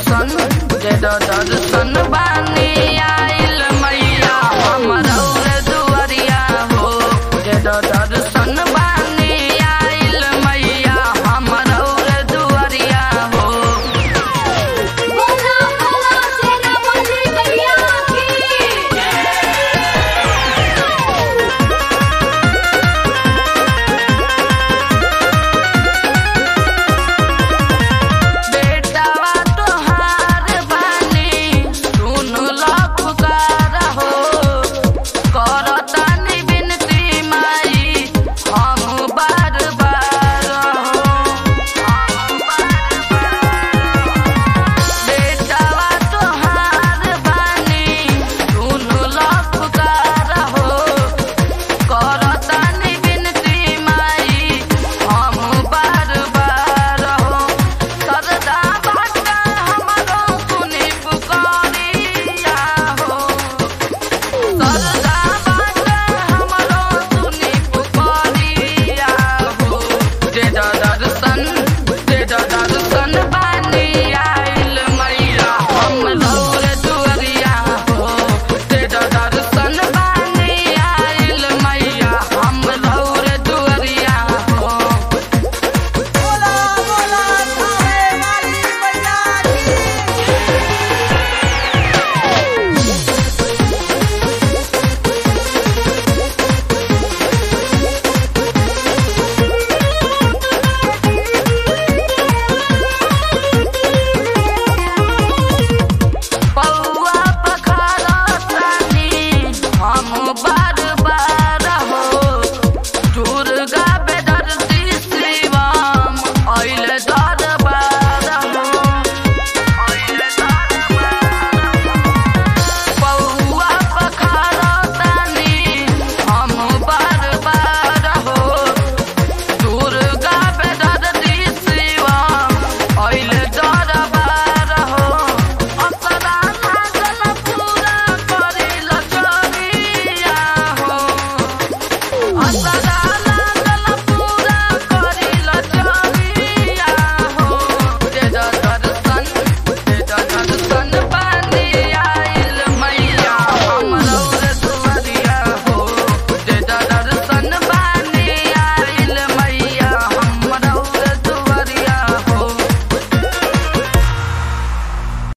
दर्शन दे द दर्शन बानी आइल मैया हमर और दुआरिया हो दे द दर्शन बानी आइल मैया हमर और दुआरिया हो बोला बोला सेना मंत्री मैया की बेटावा तोहार बानी सुन ला पुकार हो करतानी बिनती माई हम बार बार हो हम बार बार बेटावा तोहार बानी सुन ला पुकार हो करतानी बिनती माई हम बार बार हो सरदा बाटा हमरो सुनी पुकारिया हो सरदा बाटा हमरो सुनी पुकारिया हो दे द दर्शन दे द दर्शन बानी आइल मैया हम लौर दुआरिया हो दे द दर्शन बानी आइल मैया हम लौर दुआरिया हो बोला बोला थावे वाली मैया की पौआ पखारा तानी हम बार बार हो दुर्गा बेदर्दी शिवम अइल दरबार हो अइल दरबार पौआ पखारा तानी हम बार बार हो दुर्गा बेदर्दी शिवम अइल दरबार हो अपना नागल पूरा करिल चोरिया हो अपना